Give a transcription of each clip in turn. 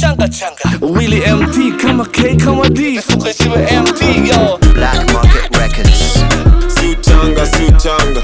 changa changa Willy MT kama K kama D mifuko isiwe MT yo Black Market Records. si uchanga si uchanga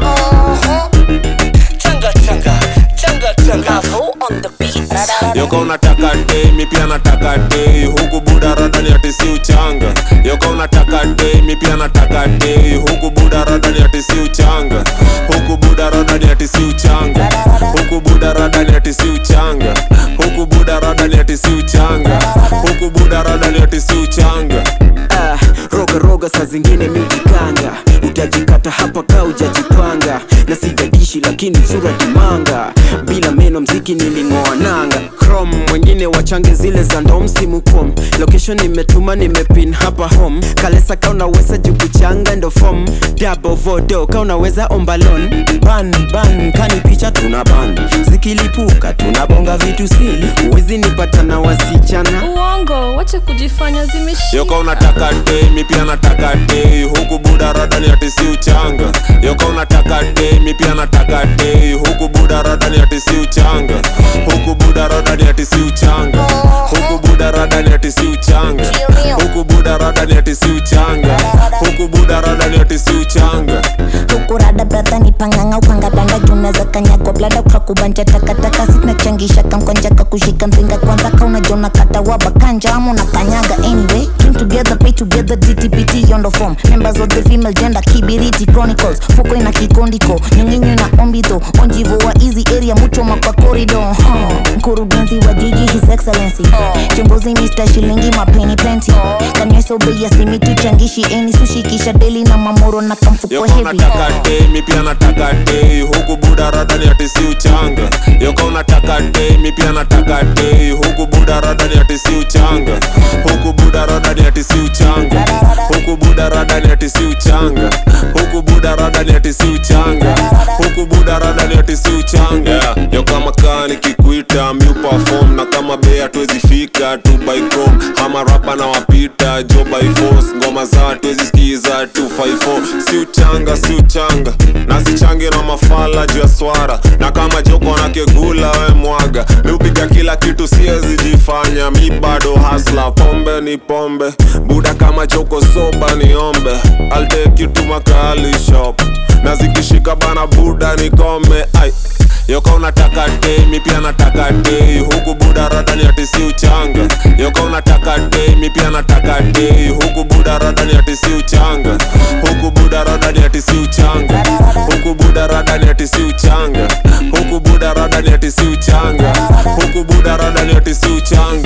changa changa changa changa Bravo on the beat. yoka unataka dei mi pia nataka dei huku buda radani ati si uchanga yoka unataka dei mi pia nataka dei huku buda radani ati si uchanga huku buda radani ati si uchanga huku buda radani ati si uchanga huku buda radani ati si uchanga huku buda radani ati si uchanga Ah, roga roga saa zingine mijikanga utajikata hapa ka ujajipanga na sijadishi lakini sura kimanga bila meno mziki niling'oa nanga chrome mwengine wachange zile za ndo msimu kom location nimetuma nimepin hapa home kalesa ka unaweza jukuchanga ndo fom double vodo ka unaweza ombalon ban ban kani picha tuna ban zikilipuka tunabonga vitu sili uwezi nipata na wasichana uongo wacha kujifanya zimeshika yoka unataka dei mi pia nataka dei huku buda radani ati si uchanga yoka unataka dei mi pia nataka dei huku buda radani ati si uchanga huku buda radani ati si uchanga huku buda radani ati si uchanga huku buda radani ati si uchanga huku buda radani ati si uchanga hukurada bradha ni panganga ukangadanga junaweza kanyagwa blada ukakubanja takataka sinachangisha kamkonja kakushika mzinga kwanza kaunajona katawa bakanja ama unakanyaga anyway came together pay together dtpt yondo form members of the female gender kibiriti chronicles fuko ina kikondiko nyonginyo na ombito onjivo wa easy area muchoma kwa corridor huh. mkurugenzi wa jiji his excellency chongozi mr shilingi mapeni plenty kanyeso bei ya simiti changishi eni sushikisha deli na mamoro na kamfuko yoka heavy unataka dei mi pia nataka dei huku buda radani ati si uchanga yoka unataka dei mi pia nataka dei huku buda radani ati si uchanga huku buda radani ati si uchanga huku buda radani ati si uchanga huku buda radani ati si uchanga huku buda radani ati si uchanga yeah. yo kama kaa nikikuita mi perform na kama bei hatuwezi fika tu by chrome ama rapa na wapita jo by force ngoma za hatuwezi skiza 254 si uchanga si uchanga na sichangi na mafala juu ya swara na kama joko na kegula we mwaga mi upiga kila kitu siwezi jifanya mi bado hasla pombe ni pombe buda kama joko soba niombe I'll take you to makali shop na zikishika bana buda nikome ai yoka unataka dei mi pia nataka dei huku buda radani ati si uchanga yoka unataka dei mi pia nataka dei huku buda radani ati si uchanga huku buda radani ati si uchanga huku buda radani ati si uchanga huku buda radani ati si uchanga huku buda radani ati si uchanga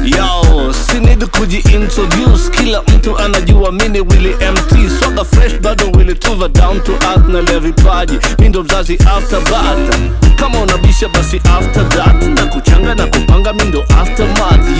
Yo, sinidi kujiintroduce kila mtu anajua mini Willy MT swaga fresh bado Willy tuva down to earth na le vipaji mi ndo mzazi after bata kama unabisha basi after that na kuchanga na kupanga mi ndo aftermath